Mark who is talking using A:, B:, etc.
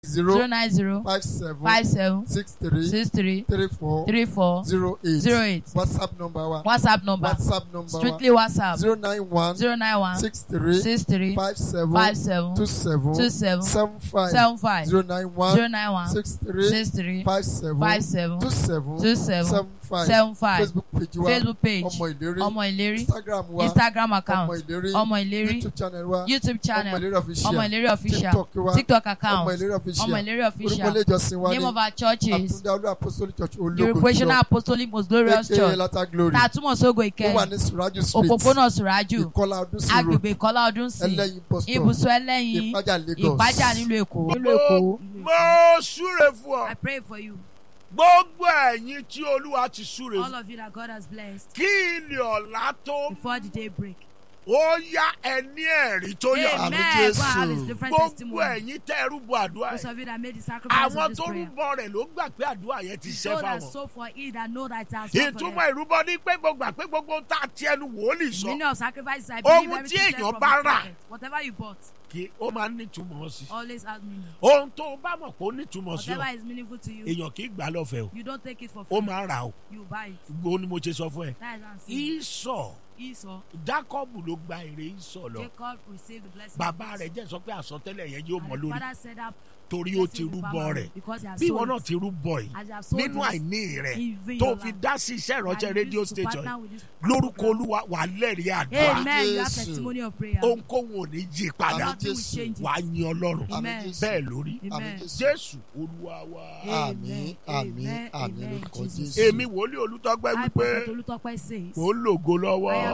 A: zero
B: zero nine zero
A: five seven
B: five seven
A: six three
B: six three
A: three four
B: three four
A: zero eight
B: zero eight
A: whatsapp number wa
B: whatsapp number
A: whatsapp number wa
B: strictly whatsapp
A: zero nine one
B: zero nine one
A: six three
B: six three
A: five seven
B: five seven
A: two seven
B: two seven
A: seven five
B: seven five
A: zero nine one
B: zero nine one
A: six three
B: six three
A: five seven
B: five seven
A: two seven
B: two seven
A: seven five
B: seven five
A: facebook page wa
B: facebook page
A: ọmọ ìlérí
B: ọmọ ìlérí
A: instagram wa
B: instagram
A: ọmọ
B: account
A: ìlérí
B: ọmọ ìlérí
A: youtube channel wa
B: youtube
A: ọmọ
B: channel
A: ìlérí
B: ọmọ
A: official
B: ìlérí official
A: tiktok wa
B: tiktok
A: ọmọ
B: account
A: ìlérí
B: ọmọ
A: official
B: ìlérí
A: orúkọ
B: official
A: ilé ìjọsìn wa
B: name
A: ní
B: of our churches
A: àtúndé olú apostolic church
B: the
A: ológo
B: recreational apostolic most glorious
A: aka
B: church
A: lata glory
B: tá a túmọ̀ sógo
A: ó wà
B: ìkẹyìn
A: ní suraju street
B: òpópónà sùrájù
A: ìkọlà ọdún sí road
B: agbègbè ìkọlá ọdún sí
A: ẹlẹ́yin bus stop
B: ibùsùn ẹlẹ́yin
A: ìpájà lagos
B: ìpájà nílùú èkó nílùú èkó.
C: mo súre fún ọ
D: I pray for you,
C: gbogbo ẹ̀yin tí olúwa ti súre
D: all
C: fún
D: of you that God has blessed,
C: kí ilé ọ̀la tó
D: before the day break.
C: ó yá ẹni ẹ̀rí tó yà
D: Amen.
A: Àmín,
D: Go and have
A: Jésù.
D: his different
C: gbogbo
D: testimony.
C: ẹ̀yin tẹ́ rúbọ àdúrà
D: Those
C: yìí
D: of you that made the sacrifice
C: àwọn
D: of this
C: tó
D: prayer.
C: rúbọ rẹ̀ ló gbà pé àdúrà yẹn ti ṣẹ́
D: So that
C: fáwọn
D: so for he that know that it has come for
C: ìtumọ̀
D: them.
C: ìrúbọ ní pé gbogbo àpé gbogbo tá a ti ẹnu wòlíì sọ
D: Meaning of sacrifices, I
C: Ohun
D: believe
C: tí
D: everything said
C: èèyàn
D: from
C: bá
D: the
C: rà.
D: prophet. Whatever you bought,
C: kí ó máa ń nítumọ̀ sí
D: always has meaning.
C: ohun tó o bá mọ̀ pé ó nítumọ̀ sí ọ
D: Whatever is meaningful to you,
C: èèyàn kì í gbà lọ́fẹ̀ẹ́ o
D: you don't take it for
C: ó
D: free.
C: máa ń rà o
D: You buy it.
C: gbogbo ni mo ṣe sọ fún ẹ
D: That is what I'm saying.
C: ìsọ̀
D: Esau,
C: jákọ́bù ló gba èrè ìsọ̀ lọ
D: Jacob received the blessing.
C: bàbá rẹ̀ jẹ́ sọ pé àsọtẹ́lẹ̀ yẹn yóò mọ
D: And the
C: lórí
D: father said that
C: torí ó ti rúbọ rẹ̀
D: because he has
C: bí ìwọ
D: sold
C: náà
D: it.
C: ti rúbọ yìí
D: As you have sold
C: nínú
D: it,
C: àìní rẹ̀
D: even
C: tó
D: your
C: fi
D: life.
C: dá sí iṣẹ́ ìránṣẹ́
D: And you
C: rédíò
D: used to
C: station
D: partner
C: yìí
D: with this
C: lórúkọ
D: program.
C: olúwa wà lẹ́rìí àdúrà
D: Amen. You have
A: Jésù.
D: testimony of prayer.
C: ohunkóhun ò ní jí padà
A: Àmín.
D: Nothing will
A: Jésù.
D: change it.
C: wà á yin ọlọ́run
A: Àmín
D: Amen.
A: Jésù.
C: bẹ́ẹ̀ lórí
A: Àmín
D: Amen.
A: Jésù.
C: jésù olúwa wa.
A: àmín àmín
D: Amen.
A: àmín
D: Amen.
A: lórúkọ
D: Jesus.
A: jésù.
C: èmi wòlíì olùtọ́gbẹ́
D: I,
C: wípé
D: Prophet Olutokpe says,
C: mò ń lògo lọ́wọ́
D: I